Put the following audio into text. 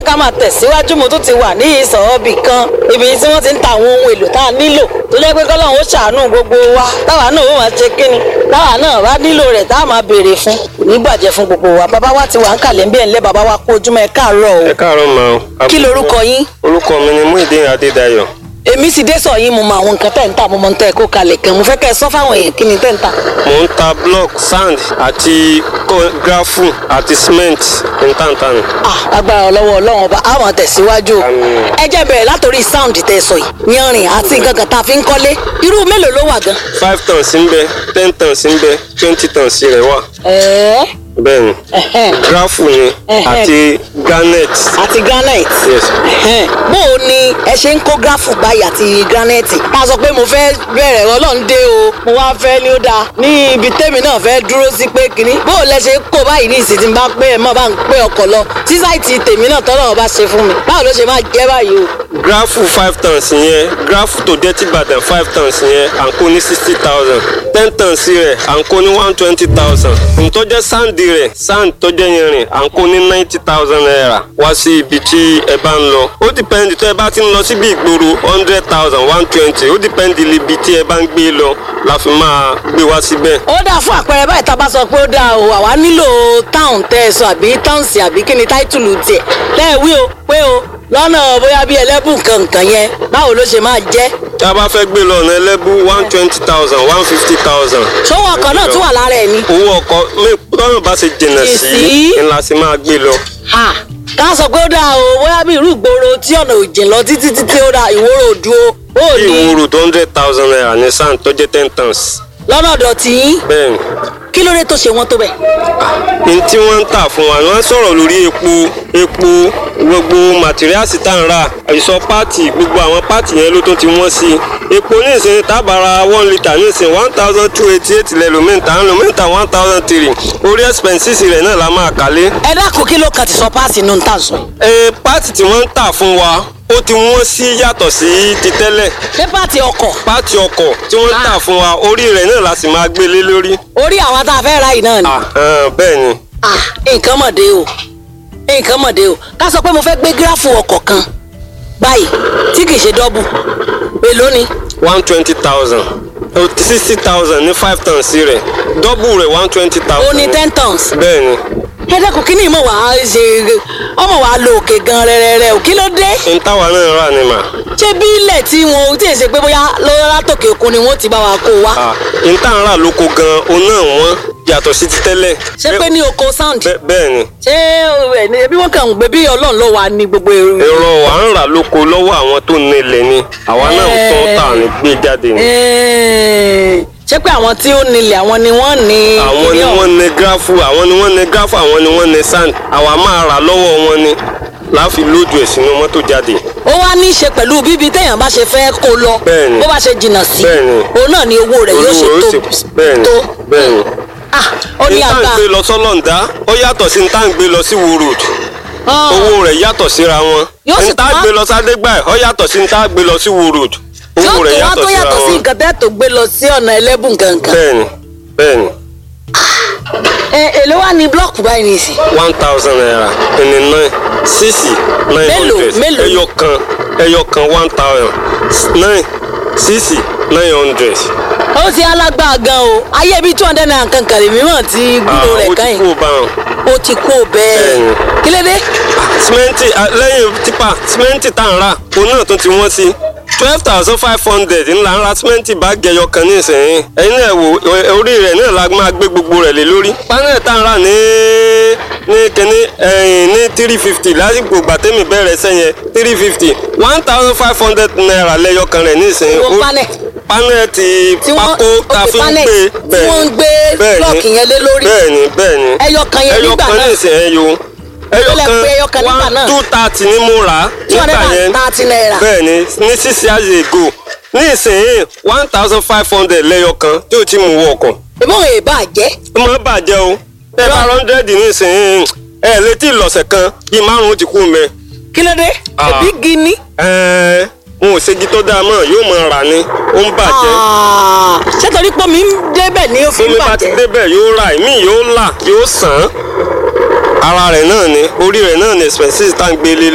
ká máa tẹ̀síwájú mo tún ti wà ní ìsọ̀ọ́bì kan ibi tí wọ́n ti ń ta àwọn ohun èlò tá a nílò tó jẹ́ pé kọ́lọ́run ó ṣàánú gbogbo wa táwa náà ó máa ṣe kíni táwa náà bá nílò rẹ̀ tá a máa béèrè fún kò ní bàjẹ́ fún gbogbo wa bàbá wa ti wà ń kàlẹ́ ń bí ẹ̀ ńlẹ́ bàbá wa kú ojúmọ́ ẹ káàárọ̀ ẹ o káàárọ̀ ma o. kí lorúkọ yín orúkọ mi ni Muideen Adédayọ̀. èmi sì dé sọ yín mo mọ àwọn nǹkan tẹ̀ ń tà mo mọ tẹ̀ kó kalẹ̀ kan mo fẹ́ kẹ́ ẹ sọ fáwọn èèyàn kí ni tẹ̀ ń tà. mò ń ta block sand àti ko- grafu àti cement ntántán. Ah, agbára ọlọ́wọ́ ọlọ́run ọba a máa tẹ̀síwájú o Àmín. ẹ jẹ́ bẹ̀rẹ̀ látòrí sound tẹ̀ sọ yìí yanrìn àti nǹkan kan tá a fi ń kọ́lé irú mélòó ló wà gan. five tons ń bẹ ten tons ń bẹ twenty tons rẹ̀ wà. ẹ̀ẹ́ bẹ́ẹ̀ ni ẹ̀hẹ́n, grafu ni Ẹ̀hẹ́n. àti granite. àti granite. yes Ẹ̀hẹ́n, bó o ní ẹ ṣe ń kó gráfù báyìí àti granite ká sọ pé mo fẹ́ bẹ̀rẹ̀ ọlọ́run dé o mo wá fẹ́ ní ó dáa ní ibi tèmi náà fẹ́ dúró sí pé kínní bó o lẹ ṣe kó báyìí ní ìsìn tí n bá pé ẹ mọ̀ bá ń pé ọkọ̀ lọ tí sáìtì tèmi náà tọ́lọ̀ bá ṣe fún mi báwo ló ṣe máa jẹ́ báyìí o. grafu five tons yẹn grafu tó dé tìbàdàn five tons yẹn à ń kó ní sixty thousand ten tons rẹ̀ à ń kó ní one twenty thousand ntọ́jẹ́ sand rẹ̀ sand tọ́jẹ́ yẹn rìn à ń kó ní ninety thousand naira wá sí ibi tí ẹ bá ń lọ ó dìpẹ́ndì tó ẹ bá ti ń lọ síbi ìgboro hundred thousand one twenty ó dìpẹ́ndì ibi tí ẹ bá ń gbé lọ la fi máa gbé wá síbẹ̀. ó dáa fún àpẹẹrẹ báyìí tá a bá sọ pé ó dáa o àwa nílò táwọn tẹ ẹ sọ àbí táùnsì àbí kí ni táìtùlù tiẹ̀ lẹ́ẹ̀wí o pé o lọ́nà bóyá bí ẹlẹ́bùn kankan yẹn báwo ló ṣe máa jẹ́ tí a bá fẹ́ gbé lọ ọ̀nà ẹlẹ́bù one twenty thousand one fifty thousand. ṣówó ọkọ̀ náà tún wà lára ẹ̀ ni. owó ọkọ̀ mi lọ́nà bá ṣe jìnnà Jì sí sí. ńlá sí máa gbé lọ. Ha, ká sọ pé ó dáa o bóyá bí irú ìgboro tí ọ̀nà òjì lọ títí títí ó dáa ìwòrò òdu o ó bí ní ìwúrò tó hundred thousand naira ní sand tó jẹ́ ten tons. lọ́nà ọ̀dọ̀ tí yín bẹ́ẹ̀ ni kí ló dé tó ṣe wọ́n tó bẹ̀. ní tí wọ́n ń tà fún wa wọ́n sọ̀rọ̀ lórí epo epo gbogbo màtíríàsì tá à ń rà ìsọ páàtì gbogbo àwọn páàtì yẹn ló tó ti wọ́n sí i epo nísìnyí tábàárà one litre nísìnyí one thousand two eighty eight lẹ́lòmíǹtà lòmíǹtà one thousand three orí expenses rẹ̀ náà la máa kálé. ẹ dákun kí ló kàn ti sọ páàsì nù ń tà sọ. ẹ páàtì tí wọ́n ń tà fún wa ó ti wọ́n sí yàtọ̀ sí ti tẹ́lẹ̀ ṣé páàtì ọkọ̀ páàtì ọkọ̀ tí wọ́n ń tà fún wa orí rẹ̀ náà la sì máa gbé lé lórí. orí àwọn tá a fẹ́ ra yìí náà ni. Ah, ah, bẹ́ẹ̀ ni Ah, nǹkan mọ̀dé o nǹkan mọ̀dé o ká sọ pé mo fẹ́ gbé gíráfù ọkọ̀ kan báyìí tí kì í ṣe dọ́bù èló ni one twenty thousand sixty thousand ní five tons rẹ̀ dọ́bù rẹ̀ one twenty ó thousand. ní ten tons bẹ́ẹ̀ ni ẹ dẹ́kun kí ni ìmọ̀ wàá ṣe ọmọ wàá lo òkè gan rẹ́rẹ́rẹ́ o kí ló dé n táwa náà rà ni mà. ṣé bí ilẹ̀ tí wọn tí èsè pé bóyá lọ́wọ́ látòkè òkun ni wọ́n ti bá wa kó wa Ah, n tá à ń rà lóko gan òun náà wọ́n yàtọ̀ sí ti tẹ́lẹ̀. ṣé pé ní oko sound Bẹ́- bẹ́ẹ̀ ni ṣé ẹ ní- bí wọ́n kàn ń gbé bí ọlọ́run ló wà ní gbogbo èrò. ẹ̀rọ à ń rà lóko lọ́wọ́ àwọn tó nílẹ̀ ni àwa náà ń tán tà ní gbé jáde ni. Ẹ̀ẹ́, ṣé pé àwọn tí ó nílẹ̀ àwọn ni wọ́n ní. àwọn ni wọ́n ní gráfù àwọn ni wọ́n ní gráfù àwọn ni wọ́n ní sand àwa máa rà lọ́wọ́ wọn ni láfi lójú ẹ̀ sínú mọ́tò jáde. ó wá ní í ṣe pẹ̀lú bíbi téèyàn bá ṣe fẹ́ kó lọ Bẹ́ẹ̀ni. bó bá ṣe jìnnà sí Bẹ́ẹ̀ni. òun náà ni owó rẹ̀ yóò ṣe Olúwo tó ó sì- bẹ́ẹ̀ ni tó bẹ́ẹ̀ ni. Ah, ó ní ní tá à ń àgbà gbé lọ sọ́lọ́ǹdá ó yàtọ̀ sí ní tá à ń gbé lọ sí wo road Ah, owó rẹ̀ yàtọ̀ síra wọn Yóò sì ní tá à tún ń wá- gbé lọ sádégbà ẹ̀ ó yàtọ̀ sí ní tá à ń gbé lọ sí wo road yóò owó tó rẹ̀ wá yàtọ̀ tó síra yàtọ̀ sí wọn nǹkan tẹ́ tó gbé lọ sí ọ̀nà ẹlẹ́bùn gangan bẹ́ẹ̀ni bẹ́ẹ̀ni ẹ èló wá ní blọọkù báyìí nìsín one thousand naira ẹni nine sísì nine Mélòó, hundred mélòó? ẹyọ kan ẹyọ kan one thousand nine sísì nine hundred. ó ti alágbá gan o ayé bíi two hundred naira kankan lèmi mọ̀ tí gbúdọ̀ rẹ̀ ó ti kàn kú yín bá wọn. ó ti kó bẹ́ẹ̀ Bẹ́ẹ̀ni. kí ló dé simenti ah, lẹ́yìn tipa simenti tá à ń rà òun náà tún ti wọ́n sí twelve thousand five hundred ńlá ń ra simenti báàgì ẹyọ kan ní ìsẹ̀yìn ẹ̀yin náà wò ẹ- orí rẹ̀ náà la máa gbé gbogbo rẹ̀ lé lórí panel tá à ń rà ní ní kíní ẹ̀yìn ní three fifty lásìkò gbàtẹ́mì bẹ̀rẹ̀ sẹ́yìn three fifty one thousand five hundred naira lẹ́yọ kan rẹ̀ ní ìsẹ̀yìn Owó Ó- panel. panel ti tí wọ́n pákó tá a òkè fi ń panel gbé tí wọ́n ń gbé bẹ́ẹ̀ni, blọọkì yẹn lé lórí bẹ́ẹ̀ni bẹ́ẹ̀ni ẹyọ kan yẹn ẹyọ nígbà kan náà ní ìsẹ̀yìn yo ẹyọ Ó lẹ pé ẹyọ kan nígbà one náà. two thirty ni mo rà á two hundred nígbà yẹn and thirty naira bẹ́ẹ̀ ni ní six years ago ní ìsìn one thousand five hundred lẹ́yọ kan tí o ti mú wọ ọkọ̀ ìbọn èèbà jẹ́ ó máa bàjẹ́ o ẹ bá hundred ní ìsìn ẹ létí ìlọ̀sẹ̀ kan bíi márùn-ún ti kú mẹ́ kí ló dé Ah. ẹbí gini ẹ n ò ṣègi tó dáa mọ́ yóò máa rà ní ó ń bàjẹ́ Ah, ṣé torí pé mi ń débẹ̀ ní ó fi ń tómi bá ti bàjẹ́ débẹ̀ yóò rà ìmí yóò là yóò sàn án ara rẹ̀ náà ni orí rẹ̀ náà ni expenses tá à ń gbé lé